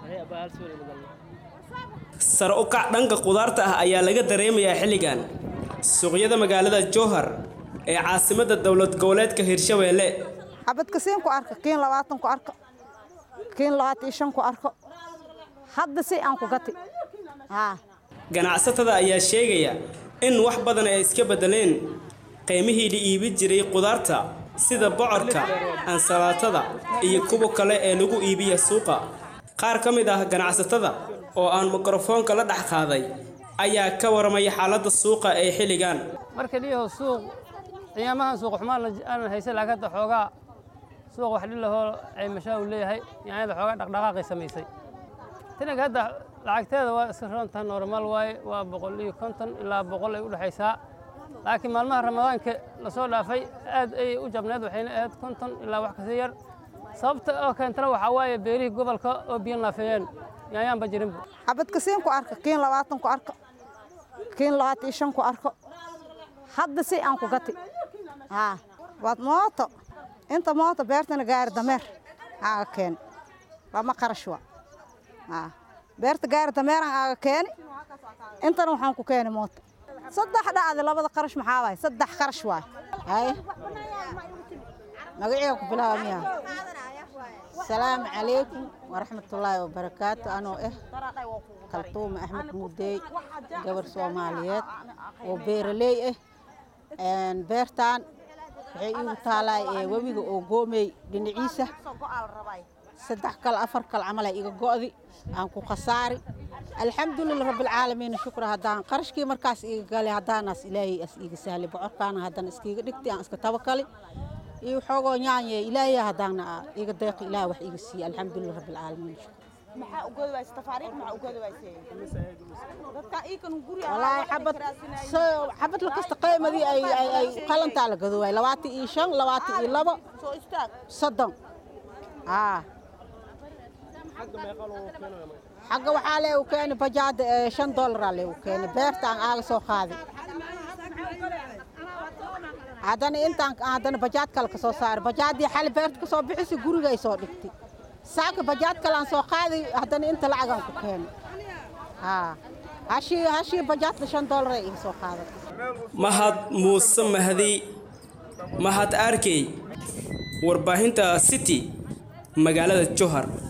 sare u kac dhanka qudaarta ah ayaa laga dareemayaa xilligan suuqyada magaalada jowhar ee caasimadda dowlad goboleedka hirshabeelle xabadka siin ku arko kiin labaatan ku arko kiin labaatan iyo shan ku arko hadda si aan ku gati haa ganacsatada ayaa sheegaya in wax badan ay iska beddeleen qiimihii la iibin jiray qudaarta sida bocorka ansalaatada iyo kuwa kale ee lagu iibiya suuqa qaar ka mid ah ganacsatada oo aan mikrofoonka la dhex qaaday ayaa ka waramaya xaaladda suuqa ee xilligan marka dhiyaho suuq qiyaamahan suuq xumaan aanan haysan laakiin hadda xoogaa suuq wax dhilahoo caymashaa uu leeyahay yaanyada xoogaa dhaqdhaqaaqay samaysay tinaga hadda lacagteeda waa iska roontaha normaal waaye waa boqol iyo konton ilaa boqol ay u dhexaysaa laakiin maalmaha ramadaanka lasoo dhaafay aad ayay u jabneed waxayna ahayd konton ilaa wax kasii yar sababta oo keentana waxaa waaye beerihii gobolka oo biyo naafeeyeen yaanyaanba jirinba xabadka siin ku arko kiin labaatan ku arko kiin labaatan iyo shan ku arko hadda si aan ku gati haa waad mooto inta mooto beertana gaari dameer aaga keeni lama qarash wa haa beerta gaari dameeran aaga keeni intana waxaan ku keeni mooto saddex dhacdi labada qarash maxaa waay saddex qarash waay hay magaciga ku bilaabamiya asalaamu calaykum waraxmatullaahi wabarakaatu anoo ah kaltuuma axmed mudeey gabar soomaaliyeed oo beeraley ah beertaan waxay iigu taalaay ee webiga oo goomey dhinaciisa saddex kal afar kal camalay iga go'di aan ku khasaari alxamdulilah rabbilcaalamiin shukra haddaan qarashkii markaas iga galay haddaanaas ilaahay as iiga sahlay bocorkaana haddana iskiiga dhigtay aan iska tabakali iyo xoogoo nyaanye ilaahay haddaana iga deeqi ilaah wax iga siiye alxamdulilah rabbilcaalamiin walaahi xabad xabad lakasta qaymadii ay ay ay qalantaa la gado waay labaatan iyo shan labaatan iyo labo soddon aa xagga waxaa lee u keeni bajaada ee shan dollaraa lee u keeni beertaan aaga soo qaadi haddana intaan haddana bajaad kale ka soo saari bajaadii xali beerta ka soo bixisi gurigay soo dhigtay saaka bajaad kale aan soo qaadi haddana inta lacagaan ku keeni haa hashii hashii bajaadka shan dollaray iga soo qaadatay mahad muuse mahdi mahad arkey warbaahinta city magaalada jowhar